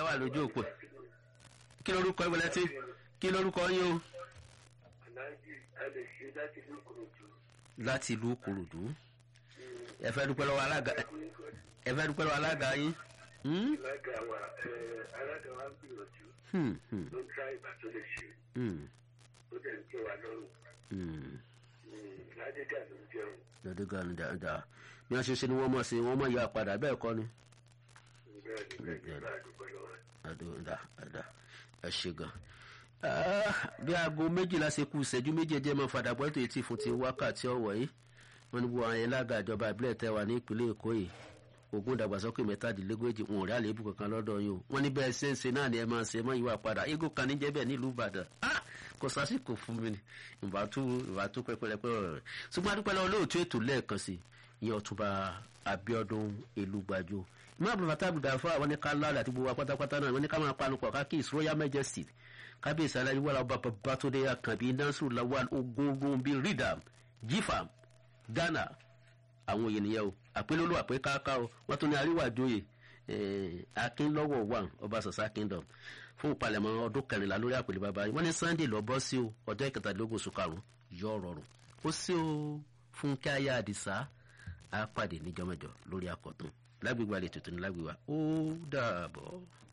wà lójú òpó kí lorúkọ ìwọlẹ tí kí lorúkọ yín o aláàjì a lè ṣe láti ìlú kòròdú. láti ìlú kòròdú ẹ fẹ́ dúpẹ́ lọ́wọ́ alága ẹ fẹ́ dúpẹ́ lọ́wọ́ alága yín. Hmm? alága wa ẹ, alága wa ń gbìyànjú Hmm, hmm, ló ń dá ìgbà tó lè ṣe hmm, ó dẹ̀ ń jẹ́ wa lọ́rùn hmm. ládégà ló ń jẹun lọ́dún gan-an dáadáa bí wọ́n ṣe ṣe ni wọ́n mọ̀ sí wọ́n mọ̀ yà padà bẹ́ẹ̀ kọ́ ni. bẹ́ẹ̀ ni bẹ́ẹ̀ ni bá a dúpẹ́ lọ́wọ́ rẹ̀. àdúrà àdá ẹ ṣe gan. bí aago méjìlá ṣe kú ìṣẹ́jú méjì ẹjẹ́ máa fàdà bọ́ ètò etí fún ti wákàtí ọ̀wọ́ yìí wọ́n ní gbogbo àwọn ẹlága ìjọba ìbílẹ̀ tẹ́ wà ní ìpínlẹ̀ èkó yìí ogun ìdàgbàsókè mẹ́tàdínlógójì wọn ò rí àléébù kankan lọ́dọ̀ yìí o wọ́n ní bẹ́ẹ̀ ṣe ń ṣe náà ni ẹ máa ṣe mọ́ ìwà padà igun kan níjẹ́ bẹ́ẹ̀ nílùú ìbàdàn Ah! kò sásìkò fún mi ni ìbátú ìbátú pẹpẹrẹpẹ ọ̀rọ̀ rẹ̀ ṣùgbọ́n adúpẹ́ lọ́wọ́ lóòótọ́ ètò lẹ́ẹ̀kan sí ìyẹn ọ̀túnba abiodun elugbajo ìmọ̀ àbúrò fata àbùdá fún àwọn ní ká láàdà àti gbogbo wa pátápátá náà wọ́n ní ká máa panupọ̀ ká kí his royal majesty kábíyèsí aláyé wàlá ọba babatunde akànbí nasiru lawal ogunrunbi ridam gfam ghana àwọn òye nìyẹn o àpélólú àpé káká o wọ́n tún ní àríwájòyè akínlọ́wọ̀ wà ọba sọ̀sá kingdom fún ìpalẹ̀mọ́ ọdún kẹrìnlá lórí àpèlé bàbá yìí wọ́n ní sunday lọ bọ́ sí o ọjọ́ ìkẹtàdínlógún oṣù karùn-ún yọ rọrùn ó sí o fúnkẹ́ ayé àdìsá á pàdé níjọ́ mẹ́jọ lórí àkọ́tún lágbègbè àlejò tó ní lágbègbè wa ó dàbọ̀.